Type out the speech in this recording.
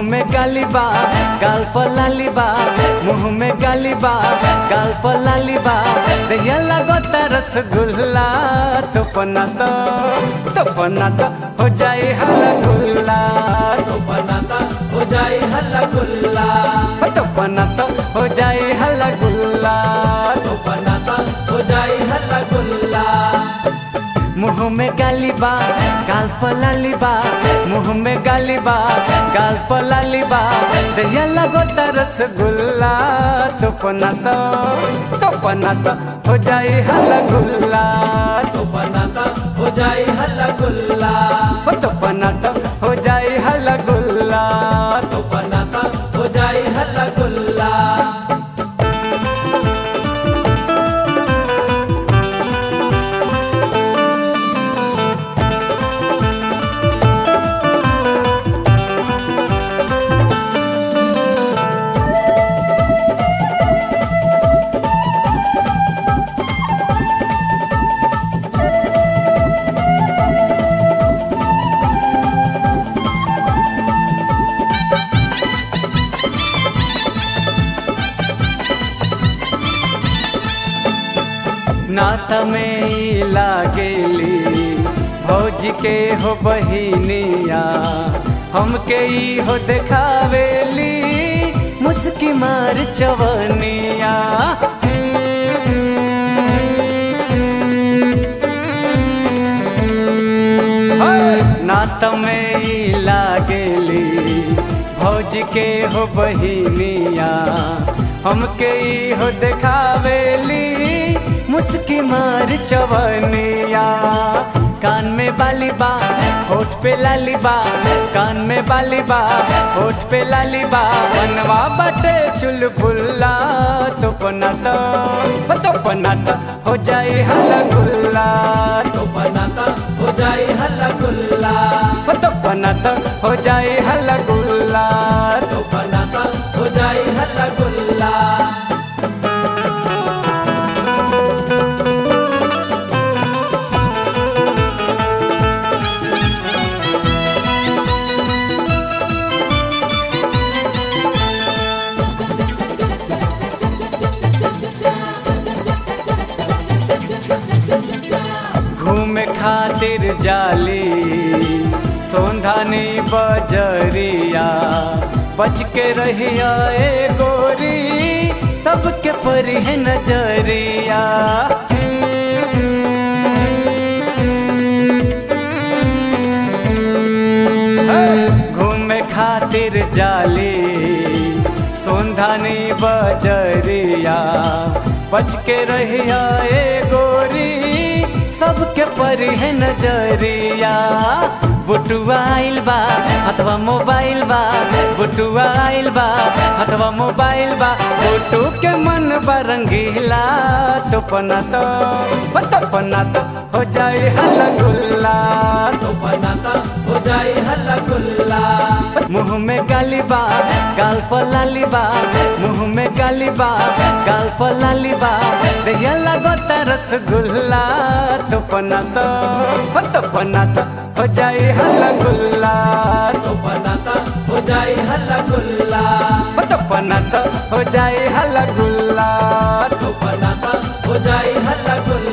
में गाली बा गाल पर लाली बा मुंह में गाली बा गाल पर लाली बा दहिया लगता रसगुल्ला तो पना तो तो पना तो हो जाए हल्ला गुल्ला तो बनाता हो जाए हल्ला गुल्ला तो पना तो हो जाए हल्ला गुल्ला तो बनाता हो जाए हल्ला गुल्ला मुंह में गाली बा गाल पर लाली बा मुंह में गाली बा गाल पर लाली बा दहिया लगता रसगुल्ला तो पना तो तो पना तो हो जाए हल्ला गुल्ला तो बनाता हो जाए हल्ला गुल्ला हो तो पना तो हो जाए हल्ला गुल्ला तो बनाता हो जाए हल्ला गुल्ला नात में ई लागेली भौजी के हो बहिनिया हमके ई हो देखावेली मुस्की मार चवनिया नात में ई लागेली भौजी के हो बहिनिया हमके ई हो देखावेली मुस्की मार चवनिया कान में बाली बा होठ पे लाली बा कान में बाली बा होठ पे लाली बा बनवा बटे चुलबुल्ला तो पना तो तो पना तो हो जाए हल्ला गुल्ला तो बनाता हो जाए हल्ला गुल्ला तो पना तो हो जाए हल्ला गुल्ला तो बनाता हो जाए हल्ला गुल्ला घूमे खातिर जाली सोंधानी बजरिया बच के रहिया ए गोरी सबके परी है नजरिया घूमे खातिर जाली सोंधानी बजरिया बच के रहिया ए गोरी सबके परी है नजरिया बुटुआ आइल बा अथवा मोबाइल बा बुटुआ आइल बा अथवा मोबाइल बा फोटो के मन बरंगीला तो पना तो हो तो पना तो हो जाए हल्ला गुल्ला तो बनाता हो जाए हल्ला गुल्ला मुंह में गाली बा गाल पर लाली बा मुंह में गाली बा गाल पर लाली बा दहिया लगता रसगुल्ला तो पना तो हो तो पना तो हो जाए हल्ला गुल्ला तो बनाता हो जाए हल्ला गुल्ला हो तो पना तो हो जाए हल्ला गुल्ला तो बनाता हो जाए हल्ला गुल्ला